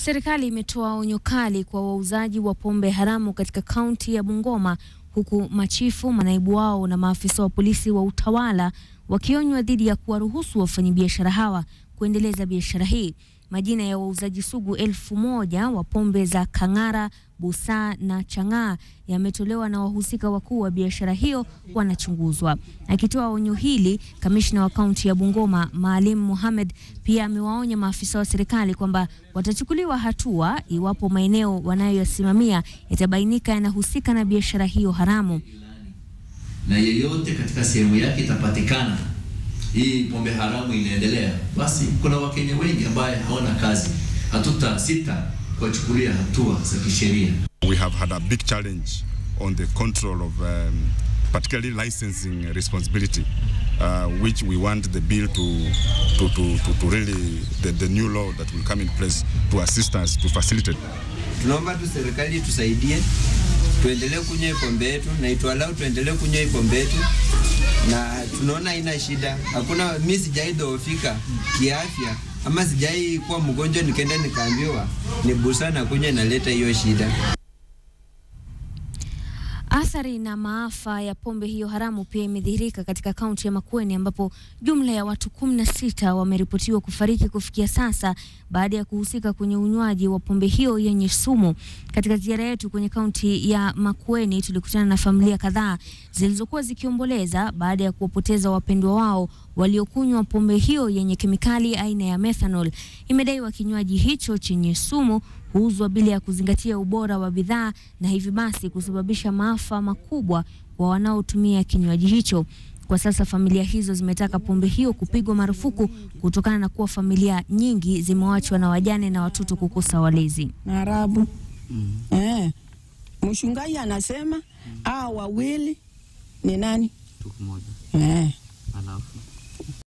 Serikali imetoa onyo kali kwa wauzaji wa pombe haramu katika kaunti ya Bungoma huku machifu, manaibu wao na maafisa wa polisi wa utawala wakionywa dhidi ya kuwaruhusu wafanyabiashara hawa kuendeleza biashara hii. Majina ya wauzaji sugu elfu moja wa pombe za Kang'ara, Busaa na Chang'aa yametolewa na wahusika wakuu wa biashara hiyo wanachunguzwa. Akitoa onyo hili, kamishna wa kaunti ya Bungoma Maalim Mohamed pia amewaonya maafisa wa serikali kwamba watachukuliwa hatua iwapo maeneo wanayoyasimamia yatabainika yanahusika na biashara hiyo haramu. na yeyote katika sehemu yake itapatikana hii pombe haramu inaendelea, basi kuna Wakenya wengi ambaye hawana kazi, hatuta sita kuwachukulia hatua za kisheria. We have had a big challenge on the control of um, particularly licensing responsibility uh, which we want the bill to, to, to, to, to really the, the new law that will come in place to assist us to facilitate Tunaomba tu serikali tusaidie, tuendelee kunywa hii pombe yetu na itualau tuendelee kunywa hii pombe yetu, na tunaona haina shida. Hakuna, mi sijai dhoofika kiafya ama sijai kuwa mgonjwa nikaenda nikaambiwa ni busaa na kunywa inaleta hiyo shida. Athari na maafa ya pombe hiyo haramu pia imedhihirika katika kaunti ya Makueni ambapo jumla ya watu kumi na sita wameripotiwa kufariki kufikia sasa baada ya kuhusika kwenye unywaji wa pombe hiyo yenye sumu. Katika ziara yetu kwenye kaunti ya Makueni tulikutana na familia kadhaa zilizokuwa zikiomboleza baada ya kuwapoteza wapendwa wao waliokunywa pombe hiyo yenye kemikali aina ya methanol. Imedaiwa kinywaji hicho chenye sumu huuzwa bila ya kuzingatia ubora wa bidhaa na hivi basi kusababisha maafa makubwa kwa wanaotumia kinywaji hicho. Kwa sasa familia hizo zimetaka pombe hiyo kupigwa marufuku kutokana na kuwa familia nyingi zimewachwa na wajane na watoto kukosa walezi. na Arabu eh. Mchungaji anasema hao wawili ni nani? Tuko moja Eh. alafu